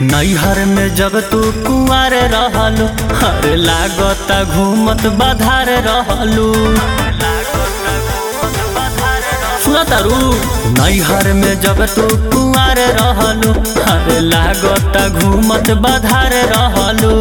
नैहर में जब तू कुआर रहलू हर लागता घूमत बाधार रहलू सुना तारू नैहर में जब तू कुआर रहलू हर लागता घूमत बाधार रहलू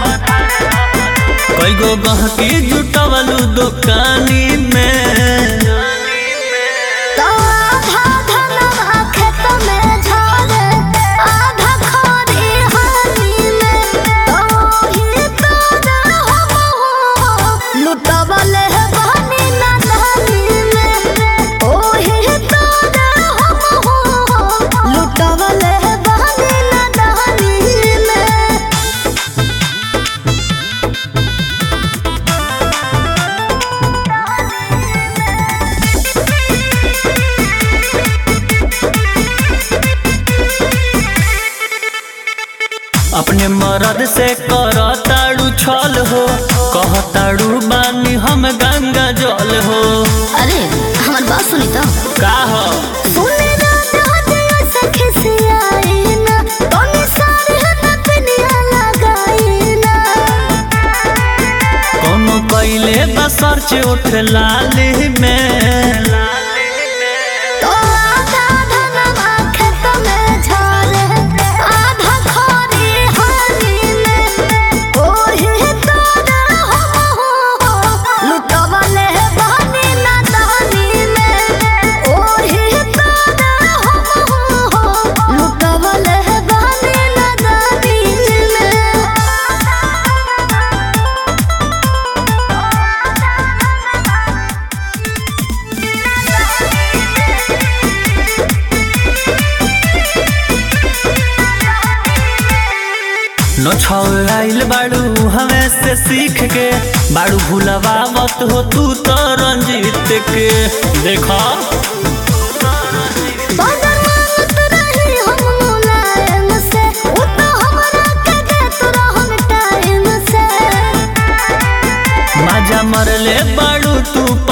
कई गो गहकी जुटवलू दुकानी में तो आधा धनवा खेत में झरे, आधा खरी हानि में। तो ही तोरा हमहू लुटवले बानी नादानी में। ओही तोरा हमहू लुटवले बानी नादानी में। अपने मरद से करताड़ू छल हो कहताड़ू बानी हम गंगा जल हो अरे हमार बात सुनी तो का हो सुने ना दादिया सखी से आई ना तोनी सारे ना पिनिया लगाई ना कोनो कैले बसर से उठ लाली में तो आधा धनवा खेत में झरे आधा खरी हानि में ओही तोरा हमहू लुटवले बानी नादानी में ओही तोरा हमहू लुटवले बानी नादानी में न छाइल बाड़ू हमें से सीख के बाड़ू भुलवावत हो तू तो रंजीत के देखा बदर मांगत रही हम मुलायम से उ तो हमरा के देत रहन टाइम से मजा मरले बाड़ू तू